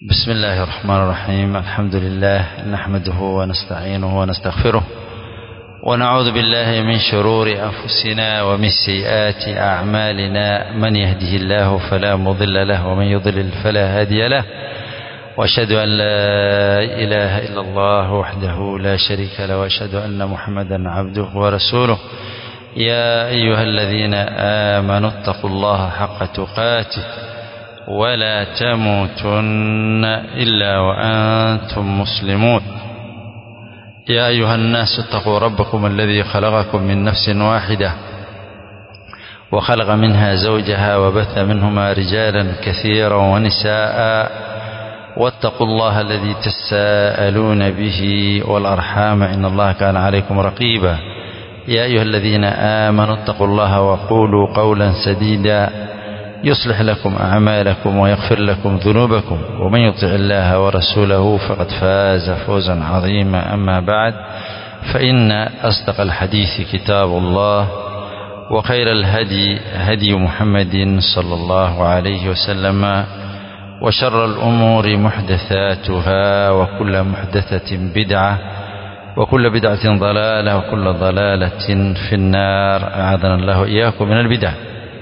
بسم الله الرحمن الرحيم الحمد لله نحمده ونستعينه ونستغفره ونعوذ بالله من شرور أنفسنا ومن سيئات أعمالنا من يهده الله فلا مضل له ومن يضلل فلا هادي له وأشهد أن لا إله إلا الله وحده لا شريك له وأشهد أن محمدا عبده ورسوله يا أيها الذين آمنوا اتقوا الله حق تقاته ولا تموتن إلا وأنتم مسلمون يا أيها الناس اتقوا ربكم الذي خلقكم من نفس واحدة وخلق منها زوجها وبث منهما رجالا كثيرا ونساء واتقوا الله الذي تساءلون به والأرحام إن الله كان عليكم رقيبا يا أيها الذين آمنوا اتقوا الله وقولوا قولا سديدا يصلح لكم أعمالكم ويغفر لكم ذنوبكم ومن يطع الله ورسوله فقد فاز فوزا عظيما أما بعد فإن أصدق الحديث كتاب الله وخير الهدي هدي محمد صلى الله عليه وسلم وشر الأمور محدثاتها وكل محدثة بدعة وكل بدعة ضلالة وكل ضلالة في النار أعاذنا الله إياكم من البدع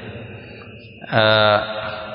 Uh,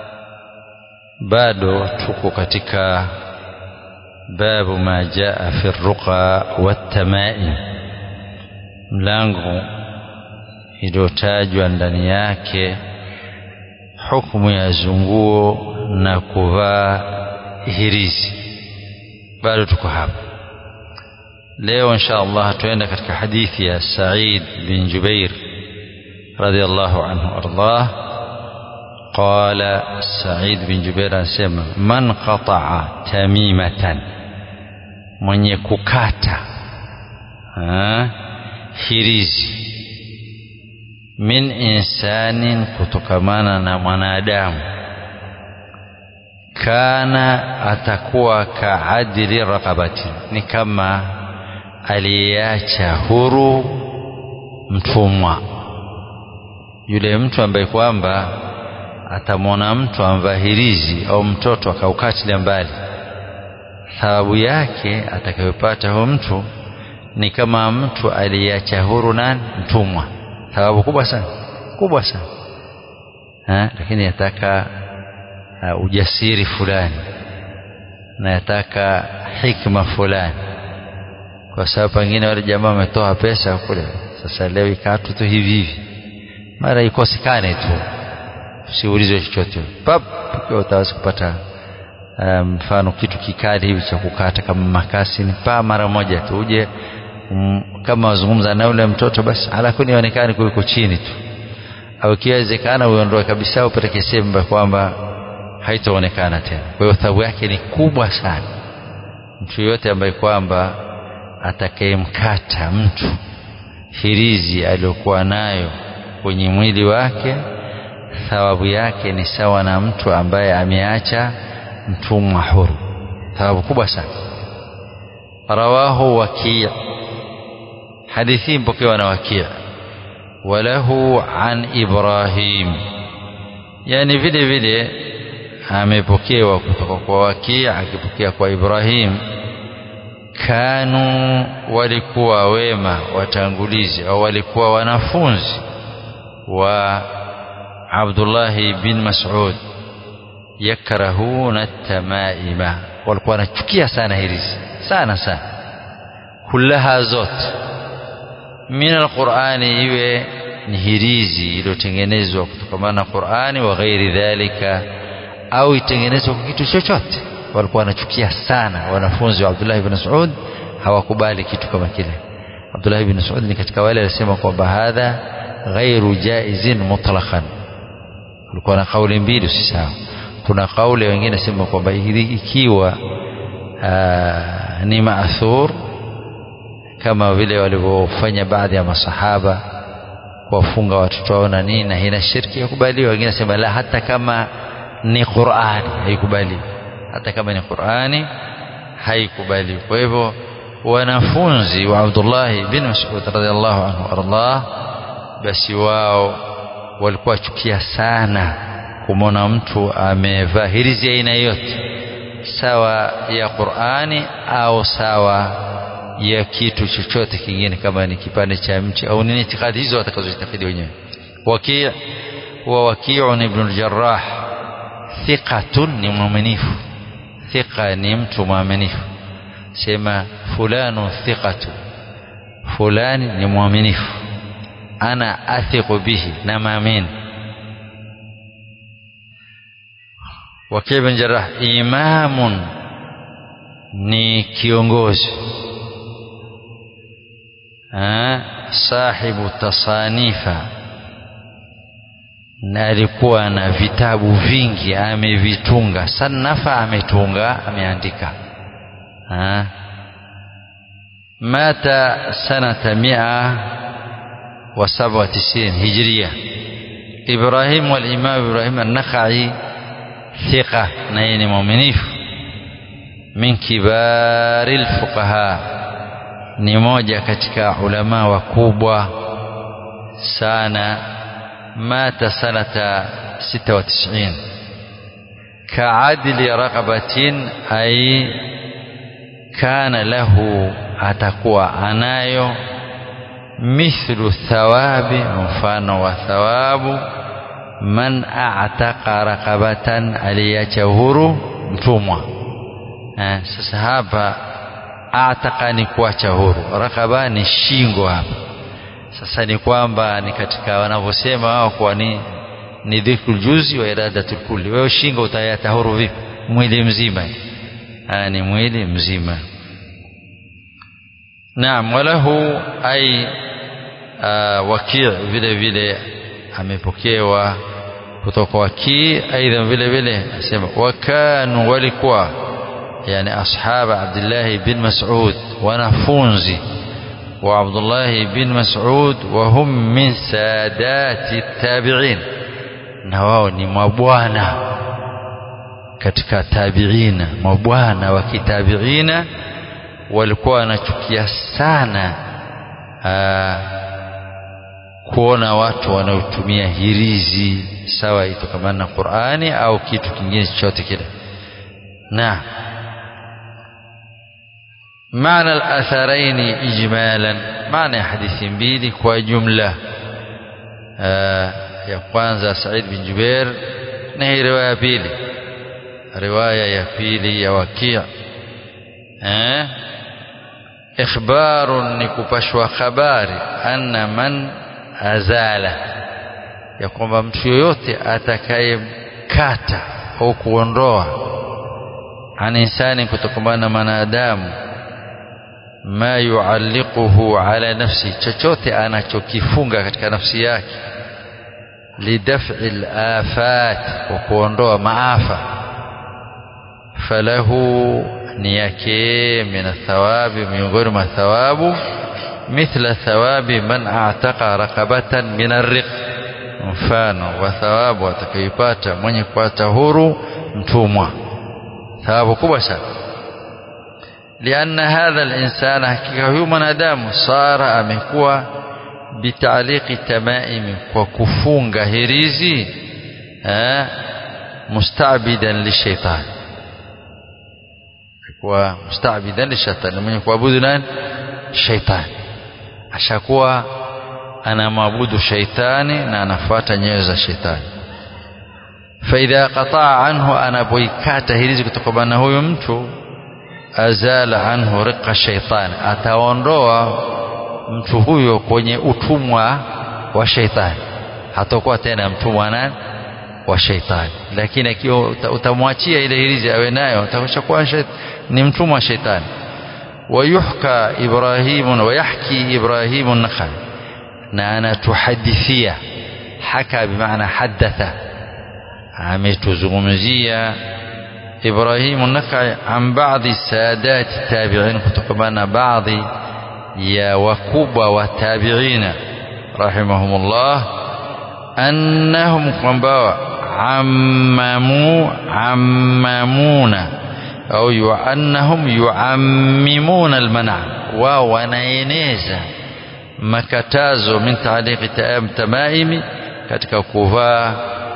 bado tuko katika babu ma jaa fi ruqa watamaim, mlango iliyotajwa ndani yake hukumu ya zunguo na kuvaa hirizi. Bado tuko hapa leo, insha Allah tuenda katika hadithi ya Said bin Jubair radhiallahu anhu ardah قال سعيد بن جبير anasema man qata'a tamimatan mwenye kukata ha, hirizi min insanin kutokamana na mwanadamu kana atakuwa kaadili raqabati ni kama aliyeacha huru mtumwa yule mtu ambaye kwamba atamwona mtu amvaa hirizi au mtoto akaukatilia mbali, thawabu yake atakayopata huyo mtu ni kama mtu aliyeacha huru nani? Mtumwa. Thawabu kubwa sana, kubwa sana ha? Lakini yataka uh, ujasiri fulani na yataka hikma fulani, kwa sababu pengine wale jamaa wametoa pesa kule, sasa leo ikatu tu hivi hivi, mara ikosekane tu usiulizwe chochote pap utaweza kupata mfano um, kitu kikali hivi cha kukata kama makasi ni pa mara moja tu uje um, kama wazungumza na yule mtoto basi alakuni ionekane kuliko chini tu au ikiwezekana uondoe kabisa upeleke sehemu kwamba haitaonekana tena kwa hiyo thawabu yake ni kubwa sana mtu yoyote ambaye kwamba atakayemkata mtu hirizi aliyokuwa nayo kwenye mwili wake thawabu yake ni sawa na mtu ambaye ameacha mtumwa huru thawabu kubwa sana rawahu wakii hadithi mpokewa na wakii walahu an ibrahim yani vile vile amepokewa kutoka kwa wakii akipokea kwa ibrahim kanu walikuwa wema watangulizi au walikuwa wanafunzi wa Abdullahi bin Mas'ud yakrahuna tamaima, walikuwa wanachukia sana hirizi sana sana, kullaha zote min alqurani, iwe ni hirizi iliyotengenezwa kutokamana na Qurani wa ghairi dhalika, au itengenezwa kwa kitu chochote. Walikuwa wanachukia sana wanafunzi wa Abdullahi bin Mas'ud, hawakubali kitu kama kile. Abdullahi bin Mas'ud ni katika wale walisema kwamba hadha ghairu jaizin mutlaqan kulikuwa na kauli mbili usisahau kuna kauli wengine sema kwamba ikiwa aa, ni maathur kama vile walivyofanya baadhi ya masahaba kuwafunga watoto wao na nini na ina shirki yakubaliwa wengine sema la hata kama ni Qur'ani haikubaliwi hata kama ni Qur'ani haikubaliwi kwa hivyo wanafunzi wa Abdullah bin Mas'ud radhiallahu anhu ardah basi wao walikuwa chukia sana kumwona mtu amevaa hirizi aina yote sawa ya Qur'ani au sawa ya kitu chochote kingine kama ni kipande cha mti au nini itikadi hizo watakazoitakidi wenyewe waki' wa waki'un ibn al-jarrah thiqatun ni mwaminifu thiqa ni mtu mwaminifu sema fulanu thiqatu fulani ni mwaminifu ana athiqu bihi na maamini Waki bin Jarrah imamun ni kiongozi ha, sahibu tasanifa na alikuwa na vitabu vingi amevitunga sanafa ametunga ameandika ha. mata sanata mia wa saba wa tisini hijria Ibrahim walimam Ibrahim an-Nakhai ثقة نين مؤمنيف من كبار الفقهاء ni moja katika ulama wakubwa sana mata sanata 96 kaadili raqabatin ay kana lahu atakuwa anayo mithlu thawabi mfano wa thawabu man a'taqa raqabatan aliyacha huru mtumwa eh, sasa hapa a'taqa ni kuacha huru raqaba ni shingo hapa sasa ni kwamba ni katika wanavyosema wao kwa ni ni dhikrul juzi wa iradatul kulli wewe shingo utayata huru vipi mwili mzima ah ni mwili mzima naam walahu ai wakii vile vile amepokewa kutoka wakii aidha vile vile asema wakanu walikuwa yani ashaba Abdullah bin Mas'ud wanafunzi wa Abdullah bin Mas'ud wa hum min sadati tabi'in na wao ni mabwana katika tabi'ina mabwana wa kitabi'ina walikuwa wanachukia sana aa, kuona watu wanaotumia hirizi sawa itokamana na Qur'ani au kitu kingine chochote kile na معنى الأثرين إجمالا معنى حديث mbili kwa jumla ya kwanza Said bin Jubair na hii riwaya ya pili riwaya ya pili ya Waki' eh ikhbarun ni kupashwa habari anna man azala ya kwamba mtu yoyote atakayemkata au kuondoa an insani kutokana na mwanadamu ma yualliquhu ala nafsi chochote anachokifunga katika nafsi yake lidaf'i al-afat wa kuondoa maafa falahu ni yake min thawabi miongoni mwa thawabu mithla thawabi man a'taqa raqabatan min ar-riq mfano wa thawabu atakayopata mwenye kupata huru mtumwa thawabu kubwa sana لأن هذا الإنسان حقيقة هو منادام صار أمكوا بتعليق تمائم وكفونغ هريزي مستعبدا للشيطان kuwa mustabidan lishaitani mwenye kuabudu nani shaitani ashakuwa anamwabudu shaitani na anafuata nyayo za shaitani faidha qataa anhu anapoikata hirizi kutokana na huyo mtu azala anhu riqa shaitani ataondoa mtu huyo kwenye utumwa wa shaitani hatakuwa tena mtumwa nani wa shaitani lakini akiwa utamwachia ile hirizi awe nayo atakuwa ni mtumwa wa shaitani ويحكى إبراهيم ويحكي إبراهيم النخعي نانا تحدثية حكى بمعنى حدث عميت زغمزية إبراهيم النخعي عن بعض السادات التابعين كتقبنا بعض يا وكوبا والتابعين رحمهم الله أنهم قنبوا عمموا عممون au annahum yuammimuna almana wao wanaeneza makatazo min taaliqi tamaimi katika kuvaa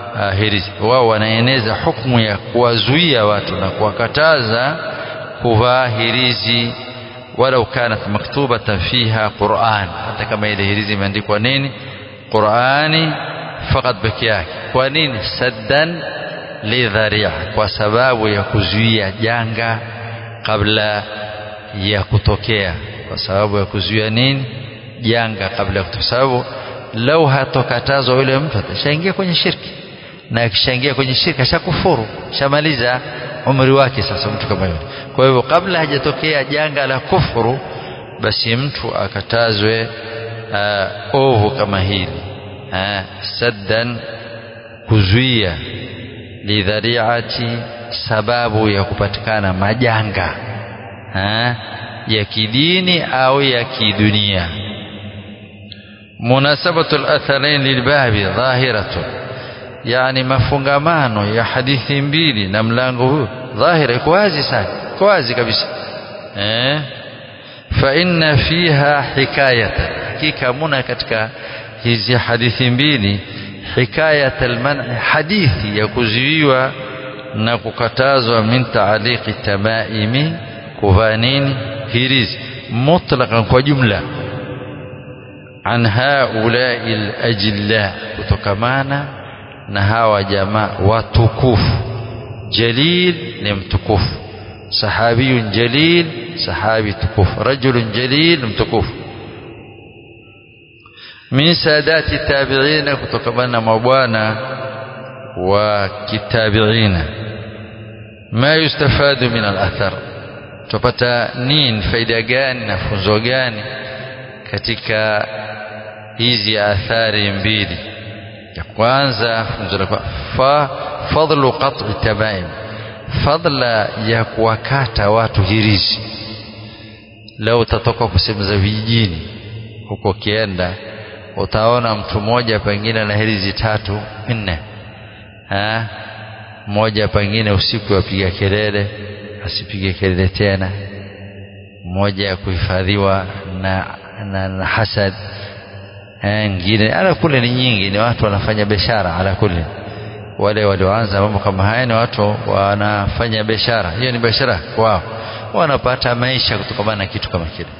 uh, hirizi wao wanaeneza hukumu ya kuwazuia watu na kuwakataza kuvaa hirizi walau kanat maktubatan fiha Qur'an hata kama ile hirizi imeandikwa nini Qur'ani fakat peke yake kwa nini saddan lidharia kwa sababu ya kuzuia janga kabla ya kutokea kwa sababu ya kuzuia nini janga kabla ya kutokea sababu lau hatokatazwa yule mtu atashaingia kwenye shirki na akishaingia kwenye shirki ashakufuru shamaliza umri wake sasa mtu kama yule kwa hivyo kabla hajatokea janga la kufuru basi mtu akatazwe uh, ovu kama hili uh, saddan kuzuia lidhariati sababu ya kupatikana majanga uh, ya kidini au ya kidunia munasabatu al-atharain lilbabi dhahiratun yani mafungamano ya hadithi mbili na mlango huu dhahira iko wazi sana iko wazi kabisa eh fa inna fiha hikayatan hakika muna katika hizi hadithi mbili hikayat alman hadithi ya kuzuiwa na kukatazwa min taaliqi tamaimi kuvaa nini hirizi mutlaqan kwa jumla an haulai alajilla kutokamana na hawa jamaa watukufu jalil ni mtukufu sahabiyun jalil sahabi tukufu rajulun jalil mtukufu min sadati tabiina kutokamana na mabwana wa kitabiina ma yustafadu min al-athar tupata nini faida gani na funzo gani katika hizi athari mbili ya kwanza funzo la fa fadlu qat'i tabaim fadla ya kuwakata watu hirizi leo utatoka kusema za vijijini huko kienda utaona mtu mmoja pengine na hirizi tatu nne ha mmoja pengine usiku apiga kelele asipige kelele tena mmoja ya kuhifadhiwa na, na, na hasad ngine ala kule ni nyingi ni watu wanafanya biashara ala kule wale walioanza mambo kama haya ni watu wanafanya biashara hiyo ni biashara wao wanapata maisha kutokana na kitu kama kile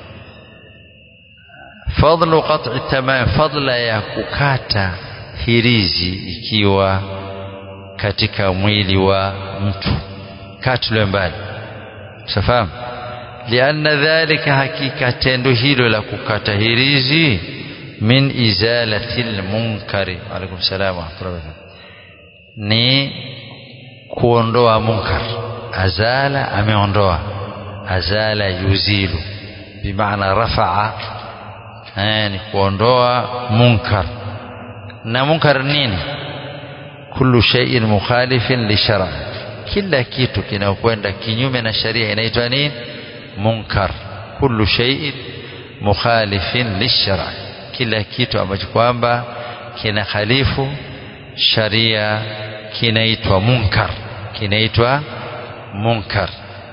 fadlu qat'i tamam fadla ya kukata hirizi ikiwa katika mwili wa mtu katulwe mbali safahamu lianna dhalika hakika tendo hilo la kukata hirizi min izalati lmunkari alaikum salam warahmatullahi ni kuondoa munkar azala ameondoa azala yuzilu bimaana rafaa ni kuondoa munkar na munkar nini kullu shay'in mukhalifin li shara kila kitu kinakwenda kinyume na sharia inaitwa nini munkar kullu shay'in mukhalifin li shara kila kitu ambacho kwamba kina khalifu sharia kinaitwa munkar kinaitwa munkar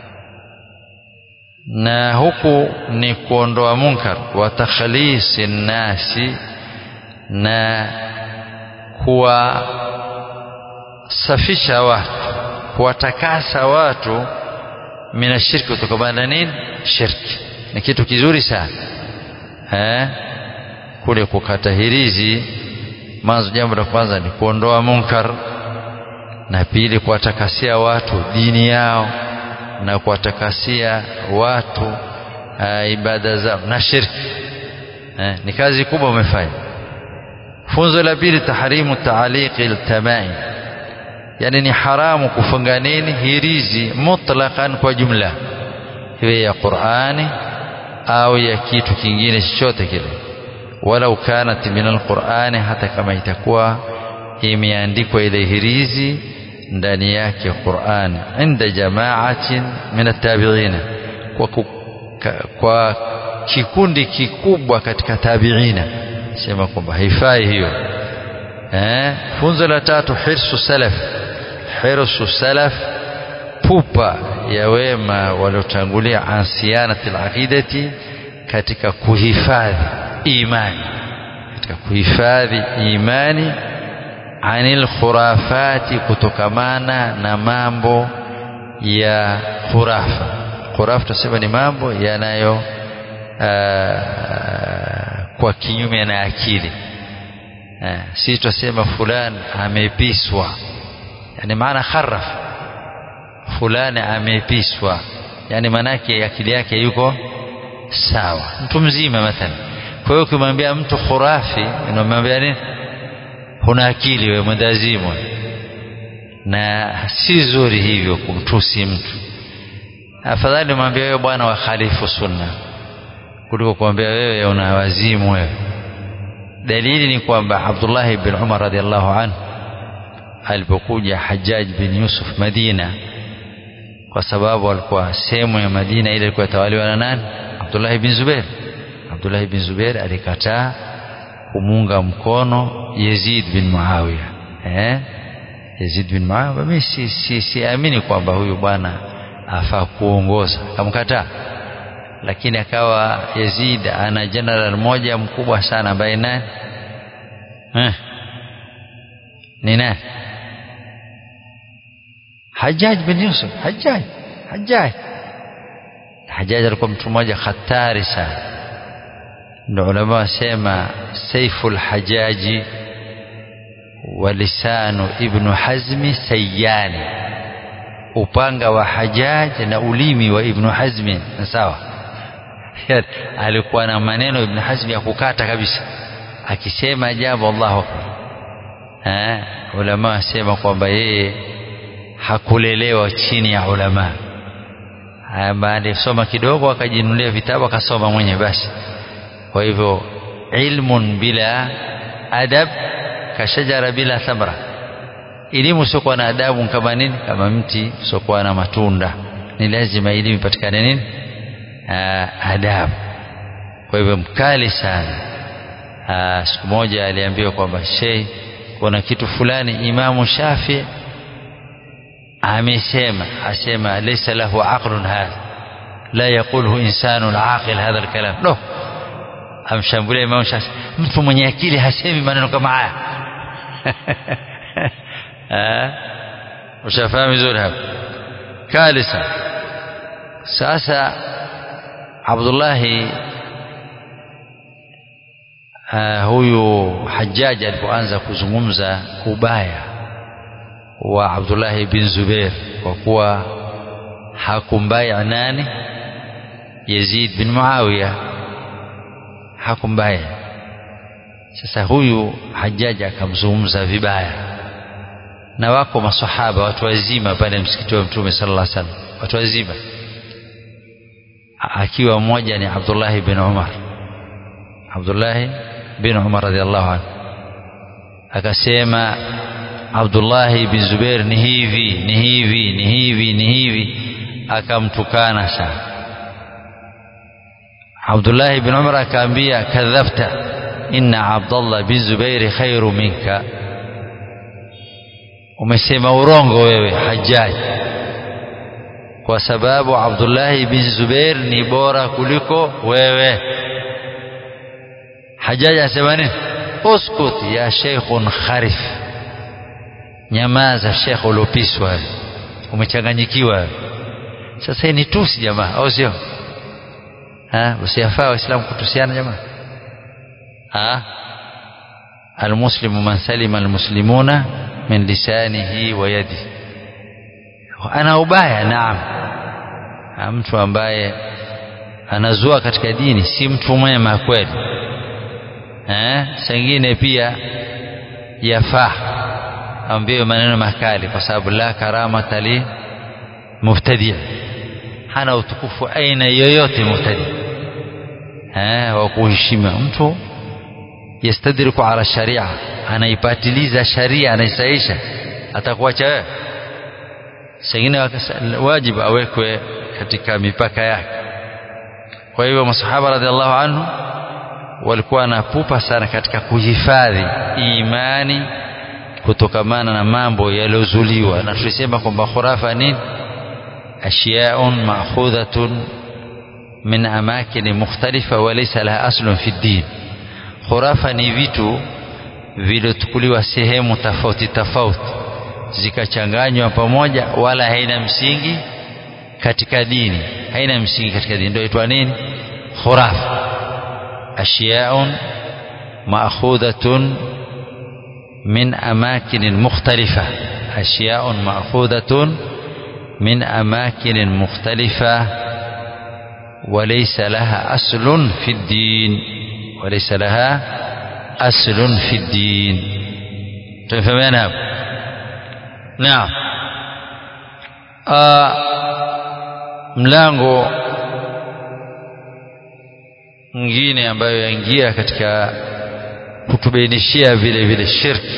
na huku ni kuondoa munkar wa takhlisi nasi na kuwasafisha watu kuwatakasa watu mina shirki kutokana na nini shirki ni kitu kizuri sana eh kule kukata hirizi mwanzo jambo la kwanza ni kuondoa munkar na pili kuwatakasia watu dini yao na kuwatakasia watu uh, ibada zao na shirki eh, ni kazi kubwa umefanya funzo la pili tahrimu taaliqi altamai yani ni haramu kufunga nini hirizi mutlaqan kwa jumla iwe ya Qur'ani au ya kitu kingine chochote kile walau kanat min alqur'ani hata kama itakuwa imeandikwa ile hirizi ndani yake Qur'an inda jamaatin min at-tabi'ina kwa, kwa kikundi kikubwa katika tabi'ina sema kwamba haifai hiyo eh funzo la tatu hirsu salaf hirsu salaf pupa ya wema waliotangulia ansianati al-aqidati katika kuhifadhi imani katika kuhifadhi imani anil khurafati kutokamana na mambo ya khurafa khurafa tunasema ni mambo yanayo kwa kinyume na akili si tunasema fulani amepiswa yani maana kharaf fulani amepiswa yani maanake akili yake yuko sawa mtu mzima mathalan kwa hiyo ukimwambia mtu khurafi unamwambia nini huna akili wewe mwendazimu na si zuri hivyo kumtusi mtu afadhali mwambie wewe bwana wa khalifu sunna kuliko kuambia wewe una wazimu wewe dalili ni kwamba Abdullah bin Umar radhiallahu anhu alipokuja Hajjaj bin Yusuf Madina kwa sababu alikuwa sehemu ya Madina ile ilikuwa tawaliwa na nani Abdullah bin Zubair Abdullah bin Zubair alikataa kumunga mkono Yazid bin Muawiya eh Yazid bin Muawiya mimi si si siamini kwamba huyu bwana afaa kuongoza akamkataa lakini akawa Yazid ana general mmoja mkubwa sana ambaye nani eh ni nani Hajjaj bin Yusuf Hajjaj Hajjaj Hajjaj alikuwa mtu mmoja hatari sana ndio ulama wasema saiful hajaji wa lisanu ibnu hazmi sayani upanga wa hajaj na ulimi wa ibnu hazmi sawa alikuwa na maneno ibnu hazmi ya kukata kabisa akisema jambo allahu akbar eh ulama wasema kwamba yeye hakulelewa chini ya ulama baada ya kusoma kidogo akajinunulia vitabu akasoma mwenye basi kwa hivyo ilmun bila adab kashajara bila thamra elimu usiokuwa na adabu kama nini kama mti usiokuwa na matunda ni lazima elimu ipatikane nini adabu kwa hivyo mkali sana Aa, siku moja aliambiwa kwamba shei kuna kitu fulani imamu shafi amesema asema laysa lahu aqlun hadha la yaquluhu insanun aqil hadha alkalam no amshambulia Imam Shafi mtu mwenye akili hasemi maneno kama haya ushafahamu vizuri hapa kali sana sasa Abdullahi uh, huyu Hajjaj alipoanza kuzungumza ubaya wa Abdullahi bin Zubair kwa kuwa hakumbaya nani Yazid bin Muawiya hakumbaya sasa huyu Hajjaj akamzungumza vibaya na wako masahaba watu wazima pale msikiti wa Mtume sallallahu alaihi wasallam watu wazima akiwa mmoja ni Abdullah bin Umar Abdullah bin Umar radhiallahu anhu akasema Abdullah bin Zubair ni hivi ni hivi ni hivi ni hivi akamtukana sana Abdullah bin Umar akaambia kadhabta inna Abdullah bin Zubair khairu minka umesema urongo wewe Hajjaj kwa sababu Abdullah bin Zubair ni bora kuliko wewe Hajjaj asema nini uskut ya sheikhun kharif nyamaza sheikh uliopiswa umechanganyikiwa sasa ni tusi jamaa au sio ha usiyafaa waislamu kutusiana jamaa ha almuslimu man salima almuslimuna min lisanihi wa yadi ana ubaya naam mtu ambaye anazua katika dini si mtu mwema kweli eh sengine pia yafaa ambiwe maneno makali kwa sababu la karamata li mubtadi hana utukufu aina yoyote mubtadi eh wa kuheshima mtu yastadriku ala sharia anaipatiliza sharia anaisaisha atakuacha wewe sengine wajibu awekwe katika mipaka yake kwa hivyo masahaba radhiallahu anhu walikuwa na pupa sana katika kuhifadhi imani kutokamana na mambo yaliyozuliwa na tulisema kwamba khurafa nini ashiyaun ma'khudhatun min amakin mukhtalifa wa laysa laha aslun fi din khurafa ni vitu viliotukuliwa sehemu tofauti tofauti zikachanganywa pamoja wala haina msingi katika dini haina msingi katika dini ndio itwa nini khurafa ashiyaun maakhudhatun min amakin mukhtalifa ashiyaun maakhudhatun min amakin mukhtalifa وليس لها أصل في الدين وليس لها أصل في الدين تفهمين هذا نعم آه mlango mwingine ambayo yaingia katika kutubainishia vile vile shirki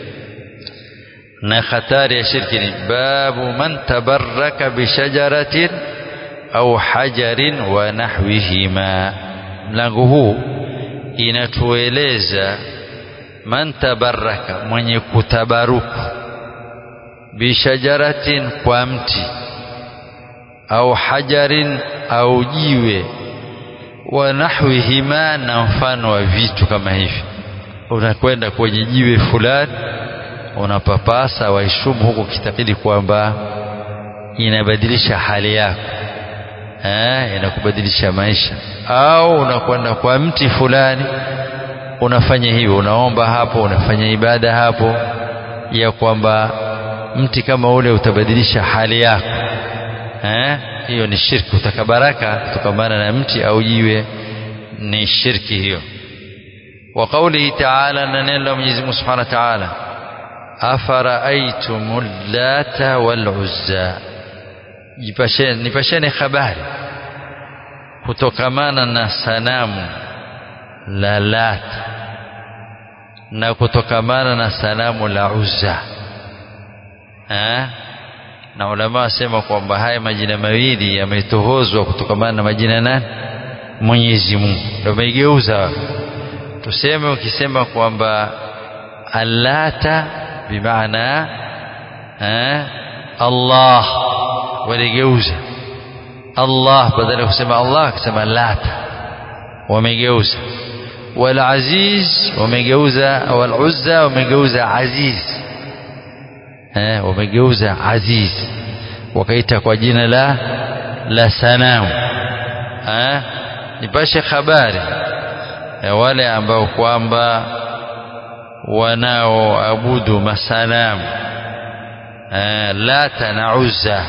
na hatari ya shirki ni babu man tabarraka bishajaratin au hajarin wa nahwihima mlango huu inatueleza man tabaraka mwenye kutabaruku bishajaratin kwa mti au hajarin au jiwe wa nahwihima na mfano wa vitu kama hivi unakwenda kwenye jiwe fulani unapapasa waishumu huku kitakidi kwamba inabadilisha hali yako eh, inakubadilisha maisha au unakwenda kwa mti fulani unafanya hivyo unaomba hapo unafanya ibada hapo ya kwamba mti kama ule utabadilisha hali yako eh, hiyo ni shirki utaka baraka kutokamana na mti au jiwe ni shirki hiyo wa qawlihi ta'ala na neno la Mwenyezi Mungu Subhanahu wa Ta'ala afara'aytumul lata wal uzza jipasheni nipasheni habari kutokamana na sanamu la Lata na kutokamana na sanamu la Uzza ha? na ulama wasema kwamba haya majina mawili yametohozwa kutokamana na majina nani Mwenyezi Mungu ndio ameigeuza tuseme ukisema kwamba allata bimaana Allah waligeuza Allah badala ya kusema Allah akasema lata wamegeuza wal aziz wamegeuza wal uzza wamegeuza aziz eh wamegeuza aziz wakaita kwa jina la la sanamu eh nipashe habari ya wale ambao kwamba wanaoabudu masanamu eh, lata na uzza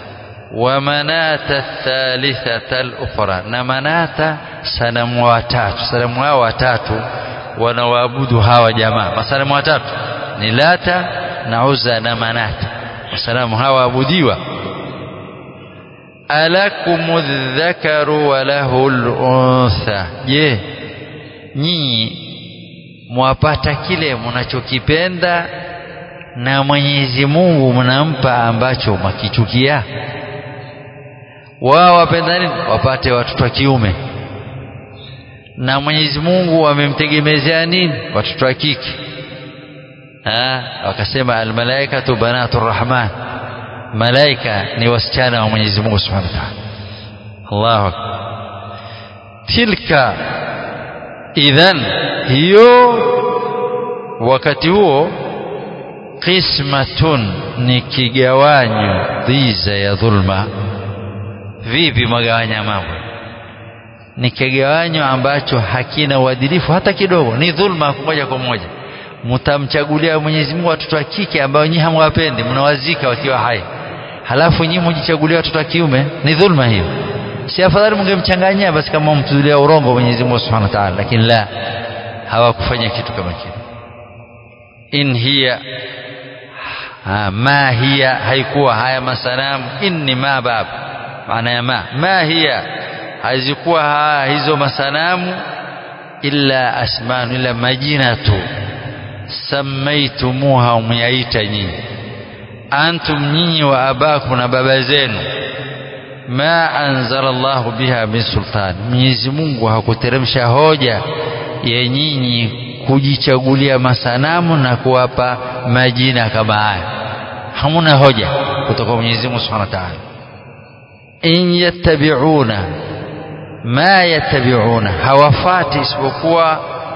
ومناة الثالثة الأخرى نمناة sanamu watatu sanamu hao watatu wanawaabudu hawa jamaa masanamu watatu ni lata na uza na manata masanamu hawa abudiwa alakumu dhakaru wa lahu luntha je nyinyi mwapata kile mnachokipenda na Mwenyezi Mungu mnampa ambacho mwakichukia wao wapenda nini wapate watoto wa kiume na Mwenyezi Mungu wamemtegemezea nini watoto wa kike ah wakasema almalaikatu banatu rahman malaika ni wasichana wa Mwenyezi Mungu Subhanahu wa Ta'ala Allahu akbar tilka idhan hiyo wakati huo qismatun ni kigawanyo dhiza ya dhulma vipi magawanya mambo ni kigawanyo ambacho hakina uadilifu hata kidogo ni dhulma moja kwa moja mtamchagulia Mwenyezi Mungu watoto wa kike ambao nyinyi hamwapendi mnawazika wakiwa hai halafu nyinyi mjichagulia watoto wa kiume ni dhulma hiyo si afadhali mngemchanganyia basi kama mtulia urongo Mwenyezi Mungu Subhanahu wa Ta'ala lakini la hawakufanya kitu kama kile in hiya ha, ma hiya haikuwa haya masanamu inni ma bab maana ya ma ma hiya hazikuwa ha, hizo masanamu illa asmanu illa majina tu samaitumuha umeyaita nyinyi antum nyinyi wa abakum na baba zenu ma anzala Allahu biha min sultan Mwenyezi Mungu hakuteremsha hoja ya nyinyi kujichagulia masanamu na kuwapa majina kama haya hamuna hoja kutoka Mwenyezi Mungu Subhanahu wa Ta'ala in yattabi'una ma yattabi'una hawafati isipokuwa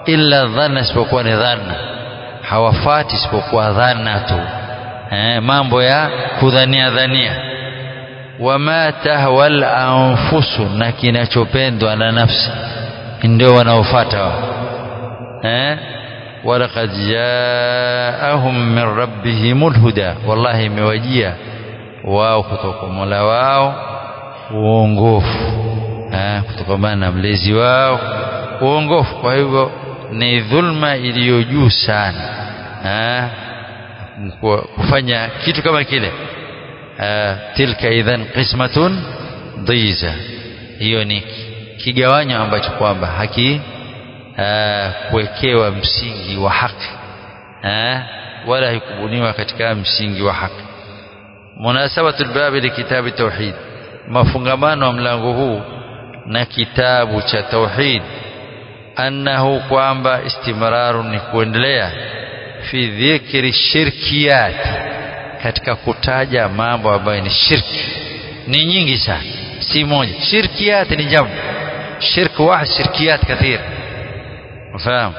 illa dhanna isipokuwa ni dhanna hawafati isipokuwa dhanna tu eh, mambo ya kudhania dhania wama tahwal anfusu na kinachopendwa na nafsi ndio wanaofuata wao eh walaqad jaahum min rabbihimul huda wallahi imewajia wao kutoka Mola wao uongofu eh kutokana na mlezi wao uongofu kwa hivyo ni dhulma iliyo juu sana eh kufanya kitu kama kile tilka idhan qismatun dhiza hiyo ni kigawanyo ambacho kwamba haki kuwekewa msingi wa haki wala haikubuniwa katika msingi wa haki munasabatu lbabi likitabi tauhid mafungamano wa mlango huu na kitabu cha tauhid annahu kwamba istimraru ni kuendelea fi dhikri shirkiyat katika kutaja mambo ambayo ni shirki ni nyingi sana si moja shirkiyat ni jamu shirk wahid shirkiyat kathir ufahamu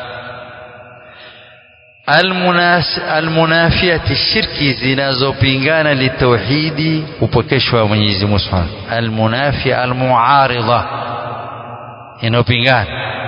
almunafiyati shirki zinazopingana litauhidi kupokeshwa Mwenyezi Mungu Subhanahu almunafia almuaridha inayopingana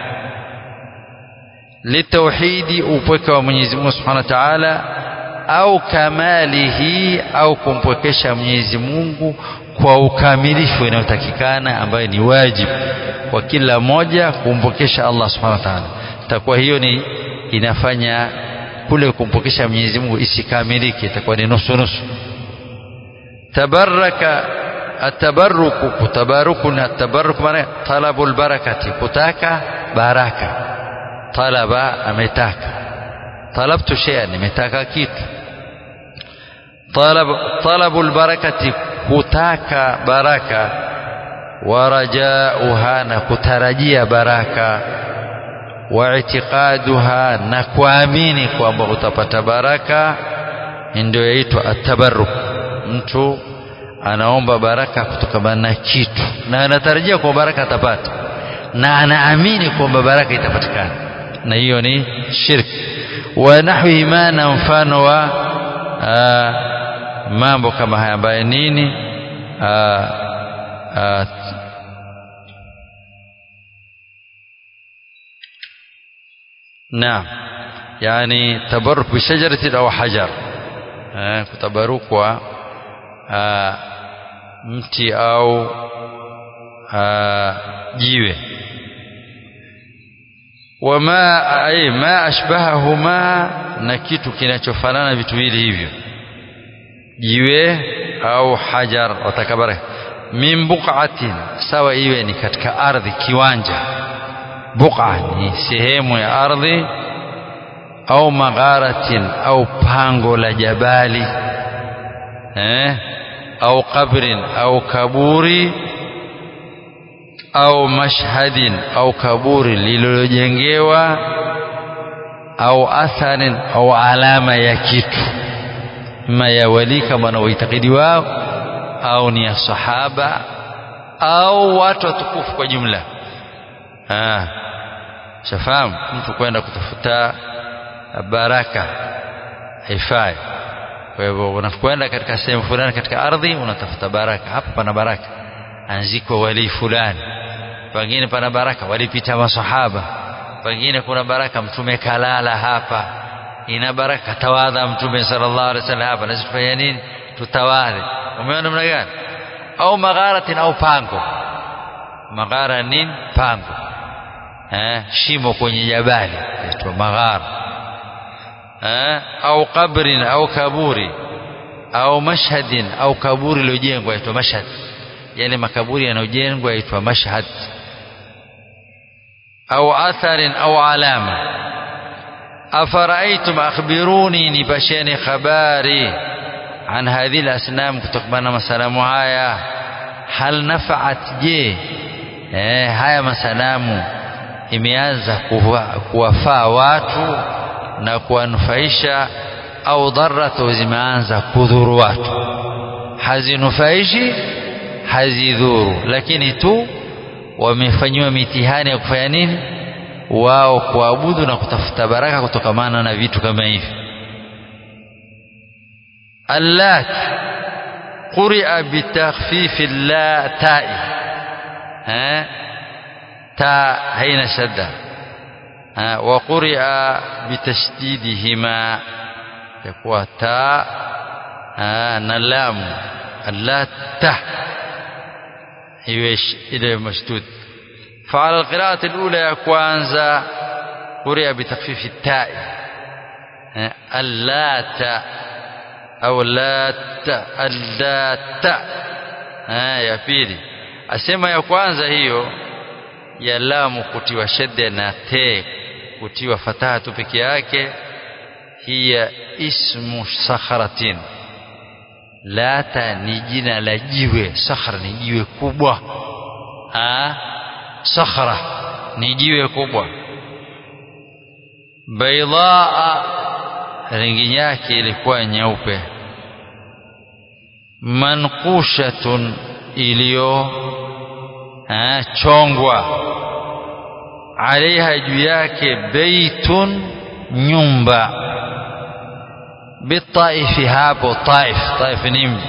litauhidi upweke wa Mwenyezi Mungu Subhanahu wa Ta'ala au kamalihi au kumpwekesha Mwenyezi Mungu kwa ukamilifu inayotakikana ambayo ni wajibu kwa kila mmoja kumpokesha Allah Subhanahu wa Ta'ala itakuwa hiyo ni inafanya kule kumpokesha Mwenyezi Mungu isikamilike itakuwa ni nusu nusu tabaraka atabaruku kutabaruku na tabaruku maana talabul barakati kutaka baraka talaba ametaka talabtu shay'an nimetaka kitu talab talabul barakati kutaka baraka warajauha na kutarajia baraka واعتقادها na kuamini kwamba utapata baraka ndio yaitwa atabarruk mtu anaomba baraka kutokana na kitu na anatarajia kwa baraka atapata na anaamini kwamba baraka itapatikana na hiyo ni shirki wa nahwi ma na mfano wa aa, mambo kama haya ambayo nini aa, aa, نعم يعني تبرك بشجرة أو حجر كتبرك mti au jiwe wama ay ma ashbahahuma na kitu kinachofanana vitu vile hivyo jiwe au hajar watakabara min buqatin sawa iwe ni katika ardhi kiwanja buqa ni sehemu ya ardhi au magharatin au pango la jabali eh au qabrin au kaburi au mashhadin au kaburi lililojengewa au atharin au alama ya kitu ima ya wali kama wanavyoitakidi wao au ni ya sahaba au watu watukufu kwa jumla ah shafahamu mtu kwenda kutafuta baraka haifai kwa hivyo unakwenda katika sehemu fulani katika ardhi unatafuta baraka hapa pana baraka anzikwa wali fulani pengine pana baraka walipita masahaba pengine kuna baraka mtume kalala hapa ina baraka tawadha mtume sallallahu alaihi wasallam hapa na tufanya nini tutawadhi umeona namna gani au magharatin au pango maghara nini pango eh shimo kwenye jabali inaitwa maghara eh au kabrin au kaburi au mashhadin au kaburi lilojengwa inaitwa mashhad yale makaburi yanayojengwa yaitwa mashhad au atharin au alama afaraitum akhbiruni nipasheni habari an hadhihi alasnam kutokana na masalamu haya hal nafaat je eh, haya masanamu imeanza kuwafaa watu na kuwanufaisha au dharatu zimeanza kudhuru watu hazinufaishi hazidhuru lakini tu wamefanyiwa mitihani ya kufanya nini wao kuabudu na kutafuta baraka kutokamana na vitu kama hivi allat quria bitakhfifi la tai eh ta haina shadda wa quria bitashdidihima yakuwa ta na lamu allata iwe ile mashdud فعلى القراءة الأولى يا كوانزا قرئ بتخفيف التاء اللات أو اللات اللات يا pili asema ya kwanza hiyo ya lamu kutiwa shadda na te kutiwa fataha tu peke yake hiya ismu sakharatin lata ni jina la jiwe sakhra ni jiwe kubwa ah sakhra ni jiwe kubwa baidaa rangi yake ilikuwa nyeupe manqushatun iliyo chongwa alaiha juu yake beitun nyumba bitaifi hapo taif taif ni mji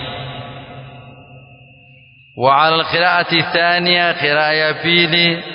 وعلى القراءة الثانية قراءة بيلي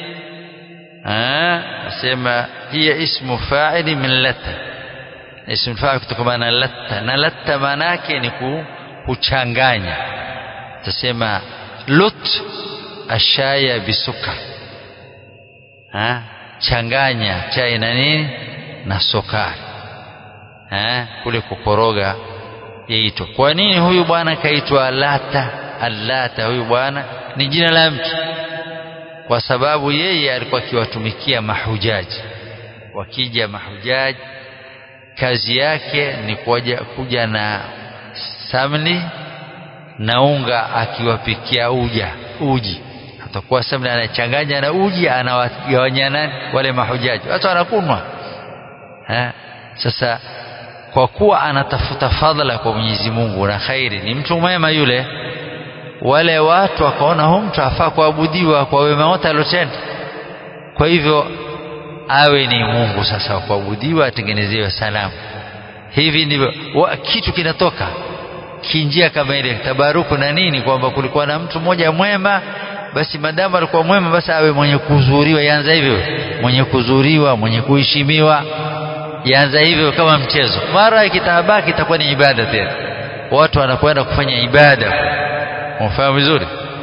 أسمى هي اسم فاعل من لت اسم فاعل kutokana latta na latta maana yake ni kuchanganya tasema lut ashaya bisuka ha changanya chai na nini na sukari ha kule kukoroga yaitwa kwa nini huyu bwana kaitwa lata allata huyu bwana ni jina la mtu kwa sababu yeye alikuwa akiwatumikia mahujaji wakija mahujaji kazi yake ni kuja, kuja na samli na unga akiwapikia uja uji atakuwa samli anachanganya na uji anawagawanya nani wale mahujaji watu wanakunwa sasa kwa kuwa anatafuta fadhila kwa Mwenyezi Mungu na khairi ni mtu mwema yule wale watu wakaona huyu mtu afaa kuabudiwa kwa wema wote aliotenda kwa hivyo awe ni Mungu sasa wa kuabudiwa atengenezewe salamu hivi ndivyo kitu kinatoka kinjia kama ile tabaruku na nini kwamba kulikuwa na mtu mmoja mwema basi madamu alikuwa mwema basi awe mwenye kuzuriwa yanza hivyo mwenye kuzuriwa mwenye kuheshimiwa yanza hivyo kama mchezo mara ikitabaki itakuwa ni ibada tena watu wanakwenda kufanya ibada mfahamu vizuri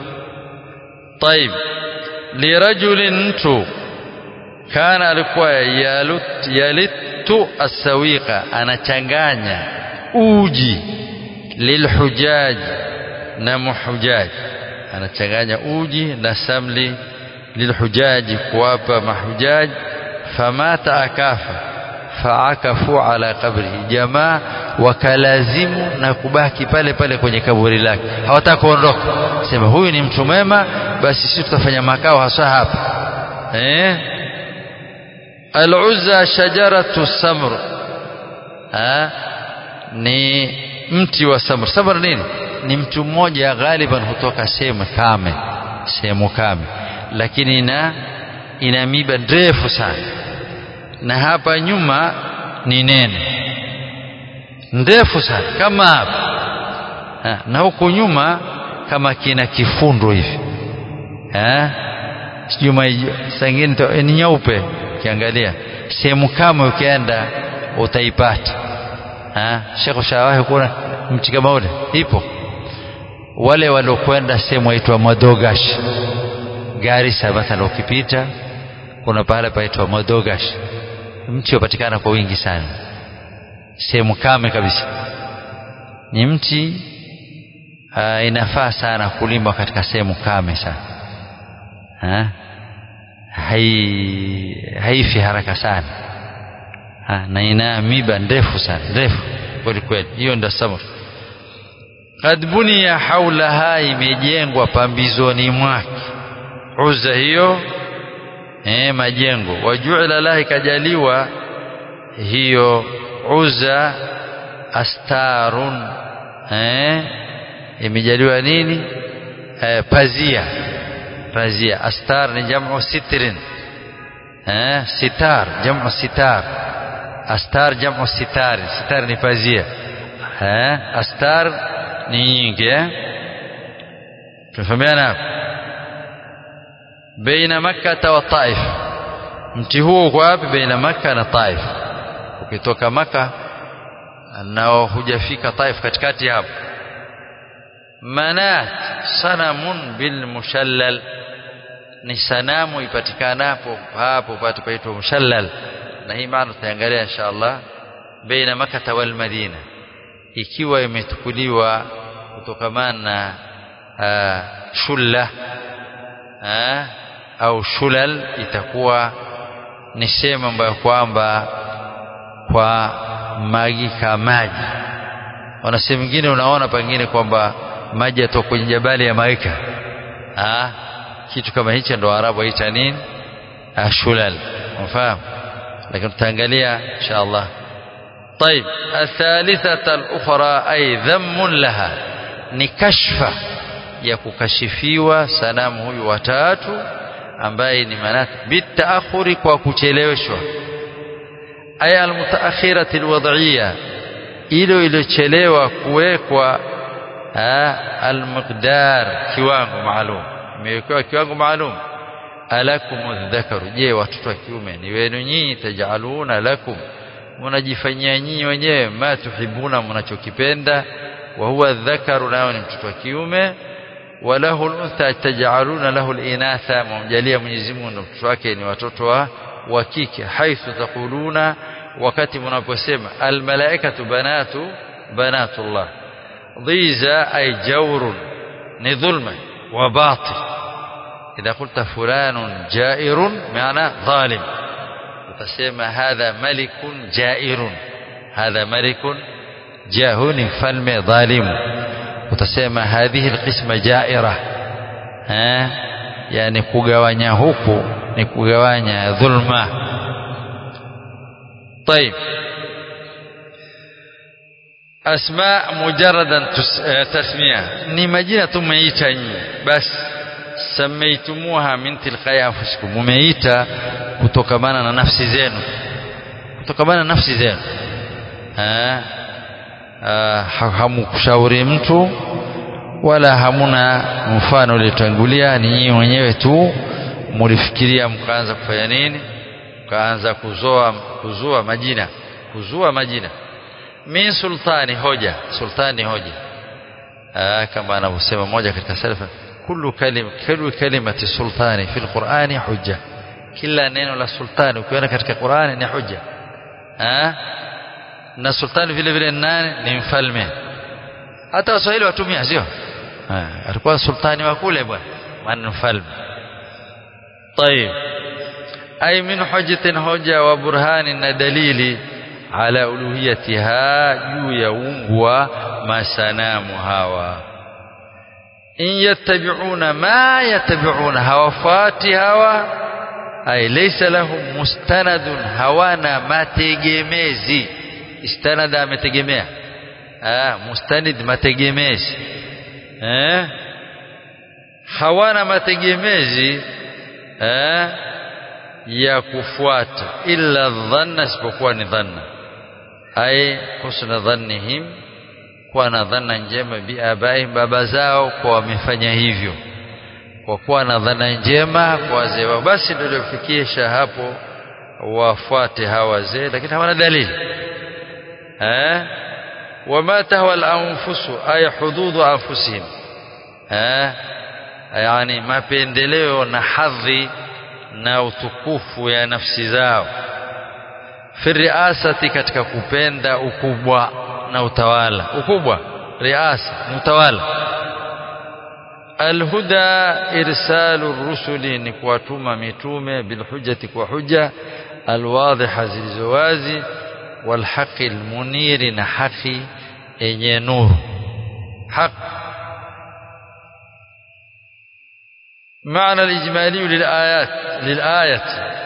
طيب لرجل mtu kana alikuwa yalut yalitu asawiqa anachanganya uji lilhujaj na muhujaj anachanganya uji na samli lilhujaji kuwapa mahujaj famata akafa faakafu ala qabrihi jamaa wakalazimu na kubaki pale pale kwenye kaburi lake hawataka kuondoka sema huyu ni mtu mwema basi sisi tutafanya makao hasa hapa eh al-uzza shajaratu samr ha ni mti wa samr samr nini ni mtu mmoja ghaliban hutoka sehemu kame sehemu kame lakini ina ina miba ndefu sana na hapa nyuma ni nene ndefu sana kama hapa ha, na huku nyuma kama kina kifundo hivi eh sijui sangine ni nyeupe ukiangalia sehemu kama ukienda utaipata ah Sheikh shawahi kuna mti kama ule ipo wale waliokwenda sehemu aitwa Madogash Garissa mathalan ukipita kuna pahala paitwa Madogash mti upatikana kwa wingi sana sehemu kame kabisa ni mti uh, inafaa sana kulimwa katika sehemu kame sana ha? hai haifi haraka sana ha? na ina miba ndefu sana ndefu kweli kweli hiyo ndio samur kad buniya haulaha imejengwa pambizoni mwake uza hiyo eh, majengo wajuila laha ikajaliwa hiyo uza astarun eh, imejaliwa nini eh, pazia pazia astar ni jamu sitrin eh sitar jamu sitar astar jamu sitari sitar ni pazia eh astar ni nyingi eh tunafahamiana hapo baina makkah wa taif mti huo uko wapi baina makkah na taif ukitoka makkah nao hujafika taif katikati hapo manat sanamun bil mushallal ni sanamu ipatikanapo hapo patu paitwa mushallal na hii maana tutaangalia inshallah baina makkah wal madina ikiwa imetukuliwa kutokamana na shulla au shulal itakuwa ni sehemu ambayo kwamba kwa magika maji wana sehemu nyingine unaona pengine kwamba maji yatoka kwenye jabali ya maika ah kitu kama hicho ndo arabu waita nini shulal unafahamu lakini tutaangalia inshallah طيب الثالثة الأخرى أي ذم لها نكشف ya kukashifiwa sanamu huyu watatu ambaye ni manat bitaakhuri kwa kucheleweshwa aya almutaakhirati alwad'iyya ilo iliyochelewa kuwekwa almiqdar kiwango maalum imewekewa kiwango maalum alakum dhakaru je watoto wa kiume ni wenu nyinyi tajaluna lakum mnajifanyia nyinyi wenyewe ma tuhibuna mnachokipenda wa huwa dhakaru nao ni mtoto wa kiume walahu al-untha taj'aluna lahu al-inatha mumjalia Mwenyezi Mungu na mtoto wake ni watoto wa wa kike haithu taquluna wakati mnaposema al-malaikatu banatu banatullah dhiza ay jawrun ni dhulma wa batil idha qulta fulanun jairun maana zalim utasema hadha malikun jairun hadha malikun jahuni mfalme dhalimu utasema hadhihi alqisma jaira eh yani kugawanya huku ni kugawanya dhulma طيب asma mujaradan tasmiya ni majina tumeita nyinyi basi samaitumuha min tilqai anfusikum mumeita kutokamana na nafsi zenu kutokamana na nafsi zenu eh hamukushauri mtu wala hamuna mfano uliotangulia ni nyinyi wenyewe tu mulifikiria mkaanza kufanya nini mkaanza kuzoa kuzua majina kuzua majina min sultani hoja sultani hoja Aa, kama anavyosema mmoja katika salafa kullu kalim kullu kalimati sultani fi alqur'ani hujja kila neno la sultani ukiona katika Qur'ani ni hujja ah na sultani vile vile nani ni mfalme hata waswahili watumia sio alikuwa sultani wa kule bwana maana mfalme طيب أي من حجة هجة وبرهان دليل على ألوهيتها juu ya uungu wa masanamu hawa in yattabi'una ma yattabi'una hawafati hawa ay laysa lahum mustanadun hawana mategemezi istanada ametegemea ah mustanid mategemezi eh hawana mategemezi eh ya kufuata illa dhanna isipokuwa ni dhanna ay husna dhannihim kuwa na dhana njema biabaihim baba zao kwa wamefanya hivyo kwa kuwa na dhana njema kwa wazee wao basi ndio iliofikisha hapo wafuate hawa wazee lakini hawana dalili eh wama tahwa al-anfusu ay hududhu anfusihim eh yani mapendeleo na hadhi na utukufu ya nafsi zao fi riasati katika kupenda ukubwa na utawala ukubwa riasa ni utawala alhuda irsalu rusuli ni kuwatuma mitume bilhujjati kwa hujja alwadhiha zilizowazi walhaqi almuniri na haki yenye nuru haq معنى الإجمالي للآيات للآية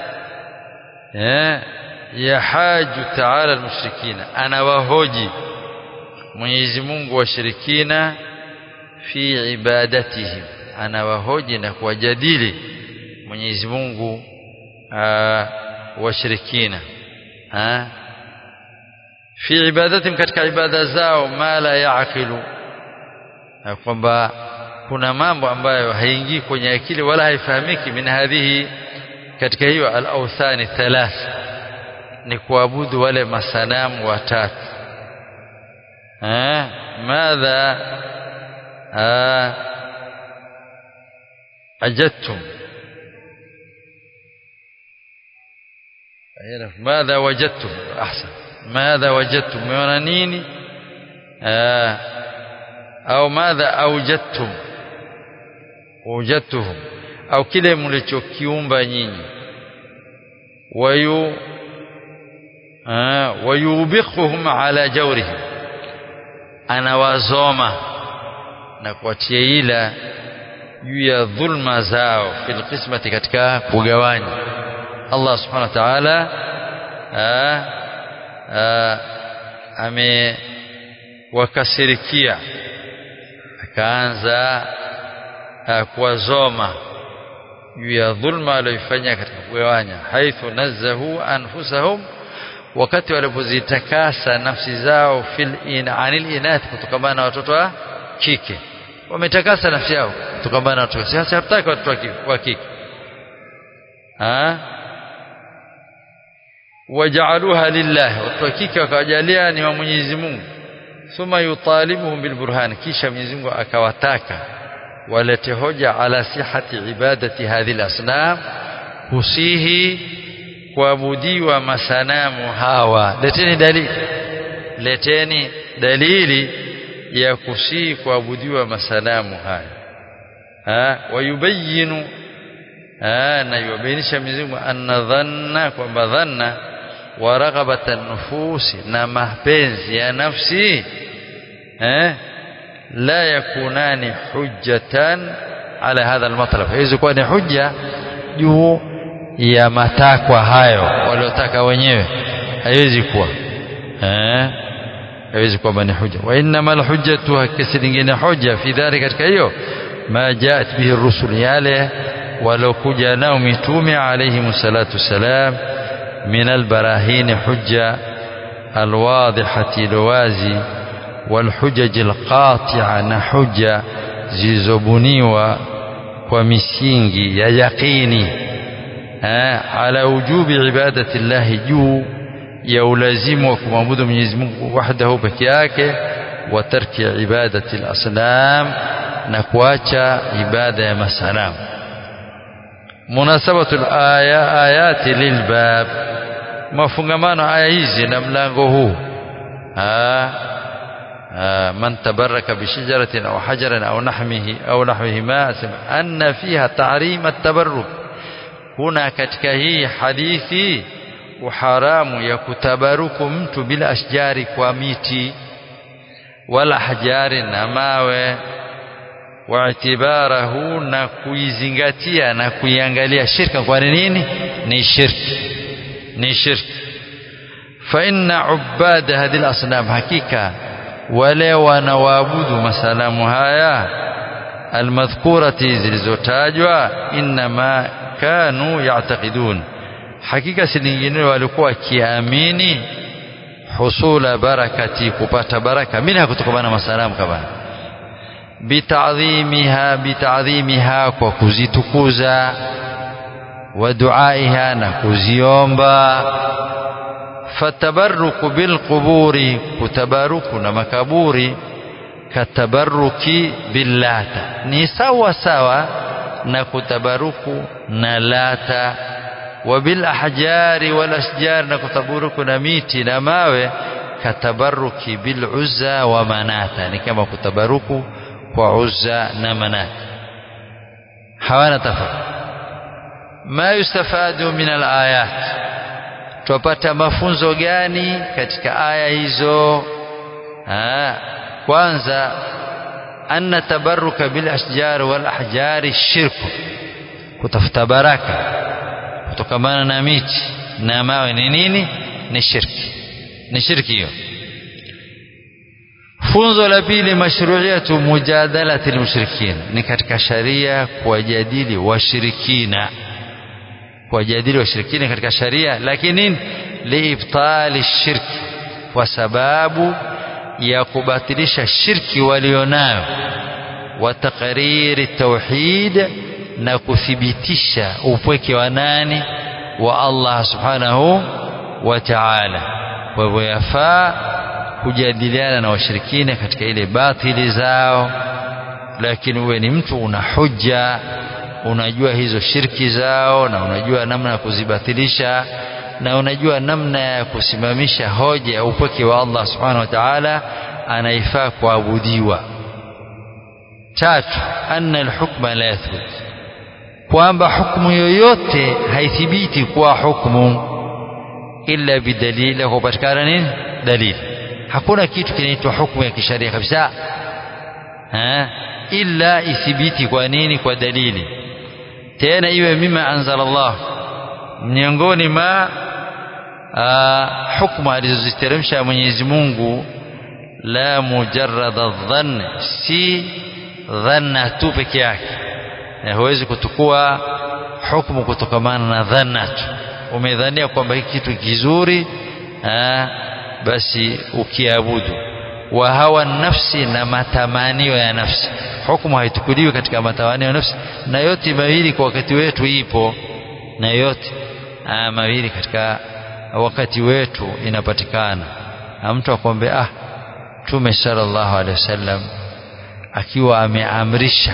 يحاج تعالى المشركين أنا وهوجي Mwenyezi Mungu washirikina fi ibadatihim anawahoji na kuwajadili Mwenyezi Mungu washirikina fi ibadatim katika ibada zao ma la yaqilu kwamba kuna mambo ambayo haingii kwenye akili wala haifahamiki min hadhihi katika hiyo al-awthani thalath ni kuabudu wale masanamu watatu eh madha ajadtum ماذا وجدتم احسن ماذا وجدتم ميona nini au madha awjadtum wajadtuhum au kile mlichokiumba nyinyi wayu wayubikhuhum ala jawrihim anawazoma na kuatia ila juu ya dhulma zao fil qismati katika kugawanya Allah subhanahu wa ta'ala amewakasirikia akaanza kuwazoma juu ya dhulma aliyoifanya katika kugawanya haithu nazahu anfusahum wakati walipozitakasa nafsi zao fil in anil inath kutokana na watoto wa kike wametakasa nafsi yao kutokana na watoto sasa hataki watoto wa kike ah waja'aluha lillah watu wa kike wakawajalia ni wa Mwenyezi Mungu thumma yutalibuhum bilburhan kisha Mwenyezi Mungu akawataka walete hoja ala sihati ibadati hadhihi asnam husihi kuabudiwa masanamu hawa leteni dalili leteni dalili ya kusihi kuabudiwa masanamu haya ha wayubayinu na yubainisha Mwenyezi Mungu anna dhanna kwamba dhanna wa raghabatan nufusi na mapenzi ya nafsi eh la yakunani hujjatan ala hadha almatlab hizo kuwa ni hujja juu ya matakwa hayo waliotaka wenyewe haiwezi kuwa eh haiwezi kuwa ni hujja wa inma alhujjatu hakisi nyingine hujja fi dhalika katika hiyo ma jaat bihi rusul yale walokuja nao mitume alayhi salatu salam min albarahin hujja alwadihati alwazi والحجج القاطعة na hujja zilizobuniwa kwa misingi ya yaqini ala wujubi ibadati llahi juu ya ulazimu wa kumwabudu Mwenyezi Mungu wahdahu peke yake wa tarki ibadati al-asnam na kuacha ibada ya masanamu munasabatu al-aya ayati lilbab mafungamano aya hizi na mlango huu من تبرك بشجرة أو حجر أو نحمه أو نحوهما أن فيها تعريم التبرك هنا katika hii hadithi uharamu ya kutabaruku mtu bila ashjari kwa miti wala hajari na mawe waitibarahu na kuizingatia na kuiangalia shirka kwa nini ni shirki ni shirki fa inna ubada hadhihi al-asnam hakika wale wanaoabudu masalamu haya almadhkurati zilizotajwa inma kanu ya'taqidun hakika si lingine walikuwa wakiamini husula barakati kupata baraka mina kutokana na masalamu kama bitadhimiha bitadhimiha kwa kuzitukuza wa duaiha na kuziomba fatabaruku bilquburi kutabaruku na makaburi katabaruki billata ni sawa sawa na kutabaruku na lata wa bil ahjari wal ashjar na kutabaruku na miti na mawe katabaruki bil uzza wa manata ni kama kutabaruku kwa uzza na manata hawana tofauti ma yustafadu min al ayat tupata mafunzo gani katika aya hizo ha, kwanza anna tabarruka bil ashjar wal ahjari shirku kutafuta baraka kutokamana na miti na mawe ni nini ni shirki ni shirki hiyo funzo la pili mashru'iyatu mujadalati almushrikin ni katika sharia kuwajadili washirikina kuwajadili washirikina katika sharia lakini liibtali shirki kwa sababu ya kubatilisha shirki walionayo wa taqriri tauhid na kuthibitisha upweke wa nani wa Allah subhanahu wa ta'ala kwa hivyo yafaa kujadiliana na washirikina katika ile batili zao lakini uwe ni mtu una hujja unajua hizo shirki zao na unajua namna ya kuzibatilisha na unajua namna ya kusimamisha hoja ya upweke wa Allah subhanahu wa ta'ala anaifaa kuabudiwa tatu anna alhukma la yathbut kwamba hukumu yoyote haithibiti kuwa hukumu illa bidalili kwa kupatikana nini dalili hakuna kitu kinaitwa hukumu ya kisharia kabisa ha? illa ithibiti kwa nini kwa dalili tena iwe mima anzala Allah miongoni ma hukumu alizoziteremsha Mwenyezi Mungu la mujarrada dhann si dhanna tu peke yake huwezi kutukua hukumu kutokamana na dhanna tu umedhania kwamba hiki kitu kizuri aa, basi ukiabudu wa hawa nafsi na matamanio ya nafsi hukumu haitukuliwi katika matamanio ya nafsi na yote mawili kwa wakati wetu ipo na yote aa, mawili katika wakati wetu inapatikana na mtu akwambia ah Mtume sallallahu alaihi wasallam akiwa ameamrisha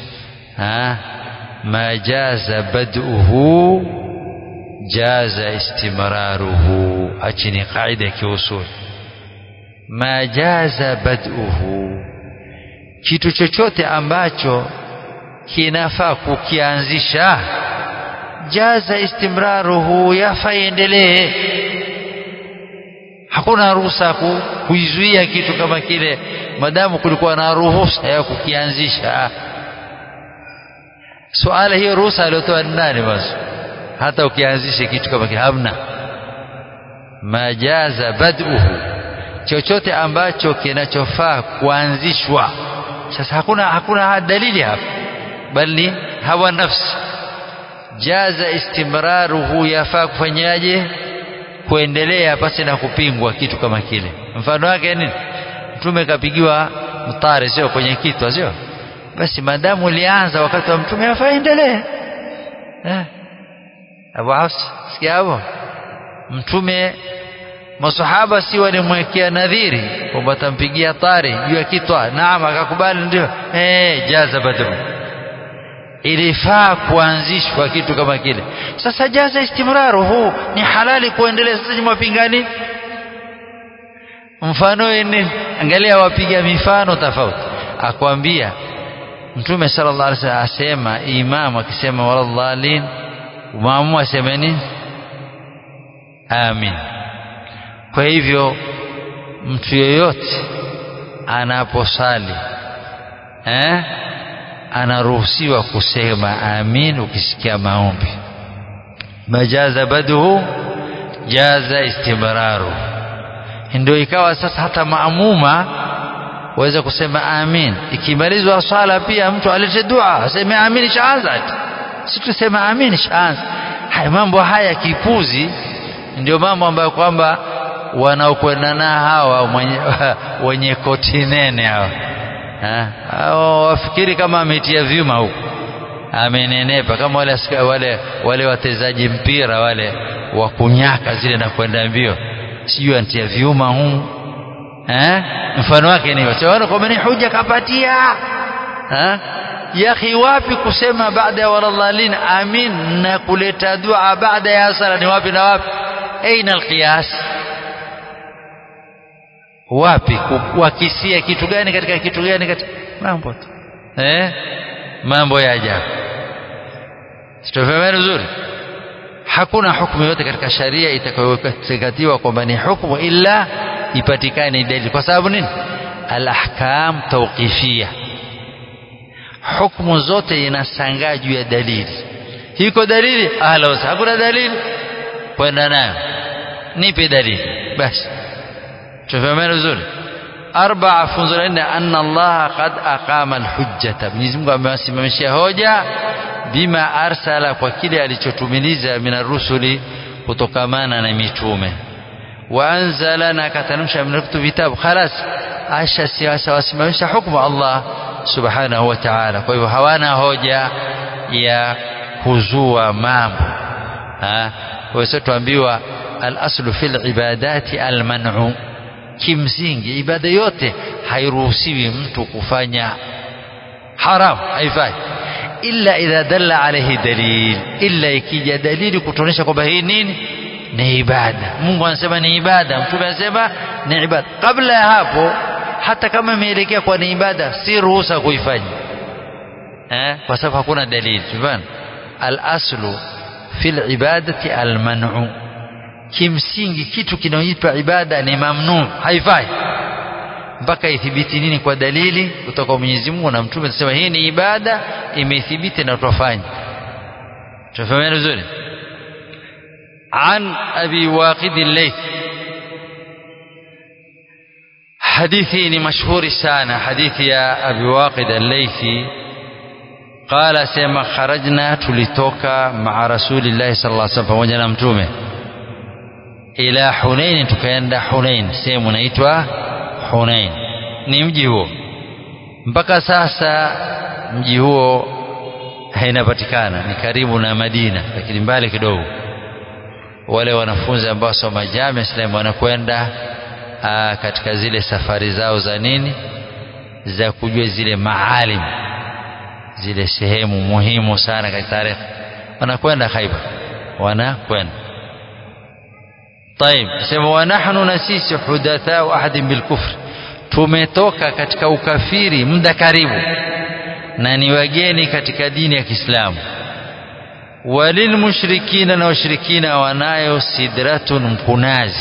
ma jaza bad'uhu jaza istimraruhu achini kaida ya kiusul ma jaza bad'uhu kitu chochote ambacho kinafaa kukianzisha jaza istimraruhu yafa iendelee hakuna ruhusa kuizuia kitu kama kile madamu kulikuwa na ruhusa ya kukianzisha suala hiyo ruhusa aliyotoa ni nani basi hata ukianzisha kitu kama kile hamna majaza bad'uhu chochote ambacho kinachofaa kuanzishwa sasa hakuna hakuna dalili hapa bali hawa nafsi jaza istimraruhu yafaa kufanyaje kuendelea pasi na kupingwa kitu kama kile mfano wake nini mtume kapigiwa mtare sio kwenye kitwa sio basi madamu ulianza wakati wa mtume afaa endelee eh Abu Hafs sikia hapo mtume masahaba si walimwekea nadhiri kwamba atampigia tari juu ya kitwa naam akakubali ndio eh jaza badru ilifaa kuanzishwa kitu kama kile sasa jaza istimraru huu ni halali kuendelea sasa mwapingani mfano nini angalia wapiga mifano tofauti akwambia mtume sallallahu alaihi wasallam asema imam akisema waladhalin maamu aseme nini amin kwa hivyo mtu yoyote anaposali eh anaruhusiwa kusema amin ukisikia maombi majaza baduhu jaza istimraru ndio ikawa sasa hata maamuma waweza kusema amin ikimalizwa swala pia mtu alete dua aseme amin shaanza si tusema amin shaanza haya mambo haya kipuzi ndio mambo ambayo kwamba wanaokwenda na hawa wenye, wenye koti nene hawa hao wafikiri kama ametia vyuma huko amenenepa kama wale wale wale watezaji mpira wale wa kunyaka zile na kwenda mbio sijui antia vyuma huu eh mfano wake ni wachawana kwa mani huja kapatia eh yakhi wapi kusema baada ya waladhalin amin na kuleta dua baada ya sala ni wapi na wapi aina alqiyas wapi kuakisia kitu gani katika kitu gani katika mambo tu eh mambo ya ajabu sitofahamu vizuri hakuna hukumu yote katika sharia itakayozingatiwa kwamba ni hukumu ila ipatikane dalili kwa sababu nini alahkam tawqifia hukumu zote inasangaa juu ya dalili hiko dalili ahla wasa hakuna dalili kwenda nayo nipe dalili basi tufahameni vizuri arbaa funzo la nne anna allaha qad aqama alhujjata mwenyezi mungu amewasimamishia hoja bima arsala kwa kile alichotumiliza min arrusuli kutokamana na mitume waanzala na akatanusha min kutubu vitabu khalas asha siasa wasimamisha hukumu Allah subhanahu wa ta'ala kwa hivyo hawana hoja ya kuzua mambo kwa hiyo tuambiwa al-aslu fil ibadati al-man'u kimsingi ibada yote hairuhusiwi mtu kufanya haram haifai illa idha dalla alayhi dalil illa ikija dalili kutuonyesha kwamba hii nini ni ibada Mungu anasema ni ibada mtume anasema ni ibada kabla ya hapo hata kama imeelekea kwa ni ibada si ruhusa kuifanya eh kwa sababu hakuna dalili tumeona al-aslu fil ibadati al-man'u kimsingi kitu kinaoitwa ibada ni mamnu haifai mpaka ithibiti nini kwa dalili kutoka kwa Mwenyezi Mungu na mtume anasema hii ni ibada imethibiti na tutafanya tufahamu vizuri عن أبي واقد الليث حديثي مشهور سانة حديث يا أبي واقد الليثي قال سيما خرجنا تلتوكا مع رسول الله صلى الله عليه وسلم فوجنا متومه إلى حنين تكيندا حنين سيما نيتوا حنين ni mji huo mpaka sasa mji huo hainapatikana ni karibu na Madina lakini mbali kidogo wale wanafunzi ambao soma jamii Islam wanakwenda katika zile safari zao za nini za kujua zile maalim zile sehemu muhimu sana katika tarehe wanakwenda Khaibar wanakwenda طيب sema wa nahnu na sisi hudathau ahadin bilkufr tumetoka katika ukafiri muda karibu na ni wageni katika dini ya Kiislamu walilmushrikina na washirikina wanayo sidratun mkunazi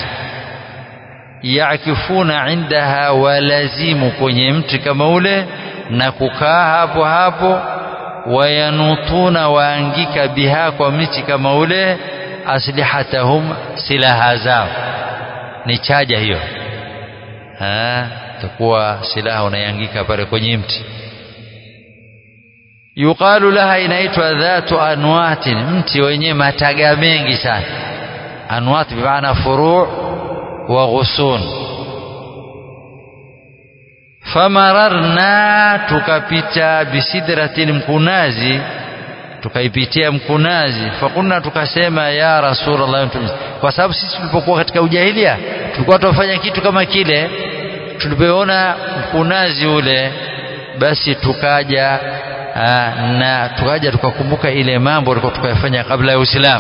yakifuna indaha walazimu kwenye mti kama ule na kukaa hapo hapo wayanutuna waangika biha kwa miti kama ule aslihatahum silaha zao ni chaja hiyo takuwa silaha unaiangika pale kwenye mti yuqalu laha inaitwa dhatu anwatin mti wenye mataga mengi sana anwat bimaana furu' wa ghusun famararna tukapita bisidratin mkunazi tukaipitia mkunazi fakunna tukasema ya rasulullah kwa sababu sisi tulipokuwa katika ujahilia tulikuwa tunafanya kitu kama kile tulipoona mkunazi ule basi tukaja Aa, na tukaja tukakumbuka ile mambo tulikuwa tukayafanya kabla ya Uislamu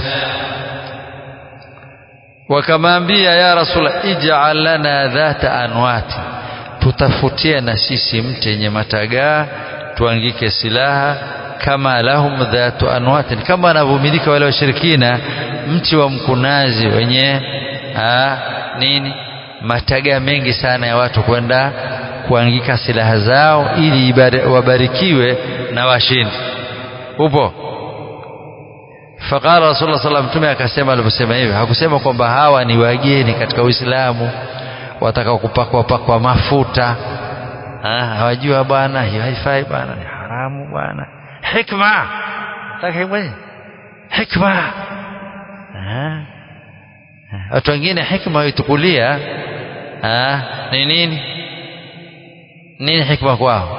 wakamwambia ya rasul ij'al lana dhata anwati tutafutie na sisi mti yenye matagaa tuangike silaha kama lahum dhatu anwatin kama wanavyomilika wale washirikina mti wa mkunazi wenye aa, nini matagaa mengi sana ya watu kwenda kuangika silaha zao ili wabarikiwe na washindi upo faqala rasulullah sallallahu mtume akasema aliposema hivyo hakusema kwamba hawa ni wageni katika uislamu wataka kupakwa pakwa mafuta hawajua bwana hiyo haifai bwana ni haramu bwana hikma taka hikma hikma watu wengine hikma huitukulia ni nini nini hikma kwao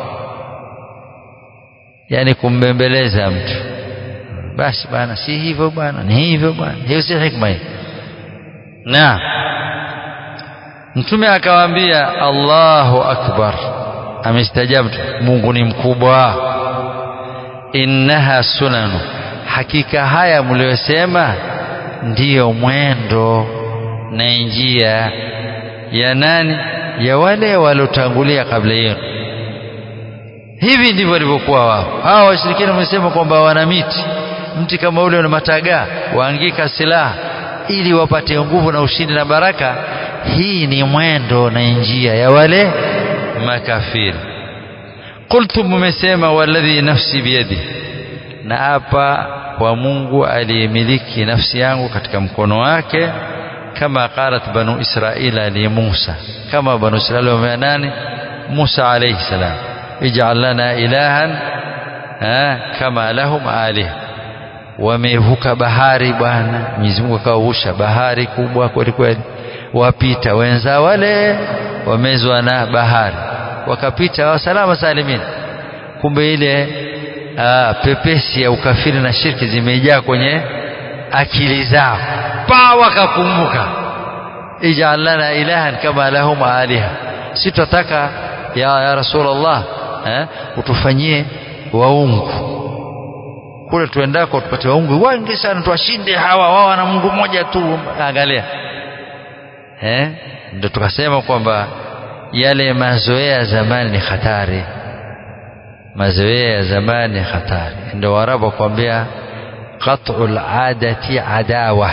yani kumbembeleza mtu basi bwana si hivyo bwana ni hivyo bwana hiyo si hikma hii na mtume akawaambia Allahu akbar amestajabtu Mungu ni mkubwa innaha sunanu hakika haya mliyosema ndiyo mwendo na njia ya nani ya wale waliotangulia kabla yenu hivi ndivyo walivyokuwa wao hawa washirikina wamesema kwamba wana miti mti kama ule una matagaa waangika silaha ili wapate nguvu na ushindi na baraka hii ni mwendo na njia ya wale makafiri qultu mmesema walladhi nafsi biyadi na hapa kwa Mungu aliyemiliki nafsi yangu katika mkono wake kama qalat banu israila li Musa kama banu israila wamea nani Musa alayhi salam ij'al lana ilahan kama lahum alih wamevuka bahari bwana Mwenyezi Mungu akawusha bahari kubwa kweli kweli wapita wenza wale wamezwa na bahari wakapita wa salama salimin kumbe ile aa, pepesi ya ukafiri na shirki zimejaa kwenye akili zao pa wakakumbuka ij'al lana ilahan kama lahum aliha si tutataka ya, ya rasulullah eh, utufanyie waungu kule tuendako tupate waungu wengi sana tuwashinde hawa wao na Mungu mmoja tu angalia eh ndio tukasema kwamba yale mazoea ya zamani ni hatari mazoea ya zamani ni hatari ndio warabu wakwambia qat'ul adati adawa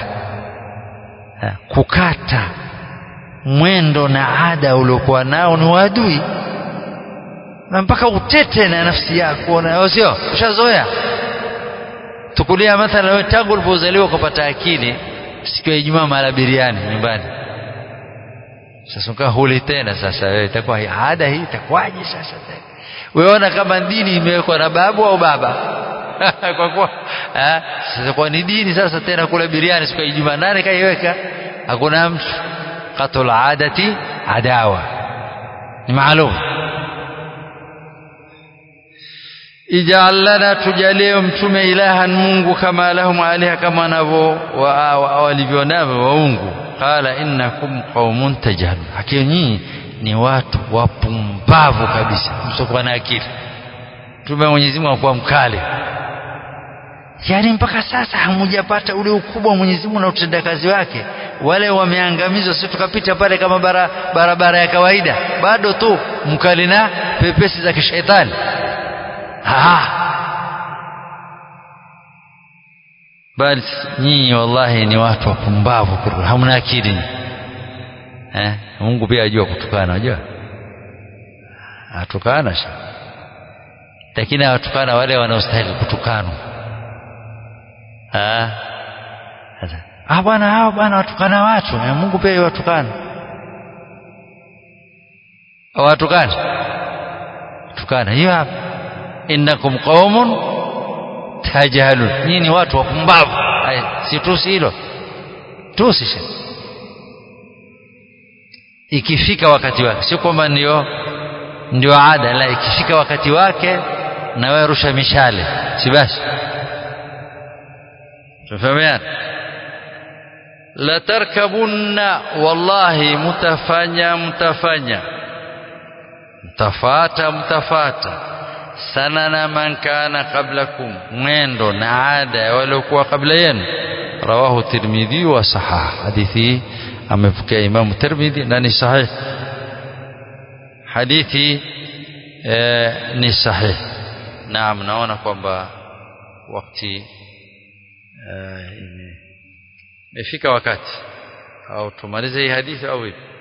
kukata mwendo na ada uliokuwa nao ni wadui na mpaka utete na nafsi yako na sio ushazoea tukulia mathalan wewe tangu ulipozaliwa ukapata akili siku ya Ijumaa mara biriani nyumbani sasa ukaa huli tena sasa wewe itakuwa ada hii itakuwaje sasa tena weona kama dini imewekwa na babu au baba kwa kuwa sasa kwa ni dini sasa tena kula biriani siku ya Ijumaa nani kaiweka hakuna mtu qatul adati adawa ni maalum ij'al lana tujalie mtume ilahan Mungu kama lahum aliha kama wanavyo walivyonavyo waungu qala innakum qaumun tajhalun hakika nyinyi ni watu wapumbavu kabisa msokuwa na akili mtume Mwenyezi Mungu akuwa mkali yaani mpaka sasa hamujapata ule ukubwa wa Mwenyezi Mungu na utendakazi wake wale wameangamizwa sisi tukapita pale kama bara, barabara ya kawaida bado tu mkali na pepesi za kishetani bali nyinyi wallahi ni watu wapumbavu hamna akili eh Mungu pia ajua kutukana unajua atukana sha lakini awatukana wale wanaostahili kutukanwa ah ah bwana hao bwana watukana watu eh, Mungu pia watukana watukana tukana hiyo hapa innakum qaumun tajhalun nyinyi ni watu wapumbavu si tusi hilo tusi ikifika wakati wake sio kwamba ndio ndio ada la ikifika wakati wake na wewe rusha mishale si basi tufahamiana la tarkabunna wallahi mutafanya mtafanya mtafata mtafata sanana man kana qablakum mwendo na ada ya waliokuwa kabla yenu rawahu tirmidhi wa sahah hadithi amepokea imam tirmidhi na ni sahih hadithi eh, ni sahih naam naona kwamba wakati imefika wakati au tumalize hii hadithi au vipi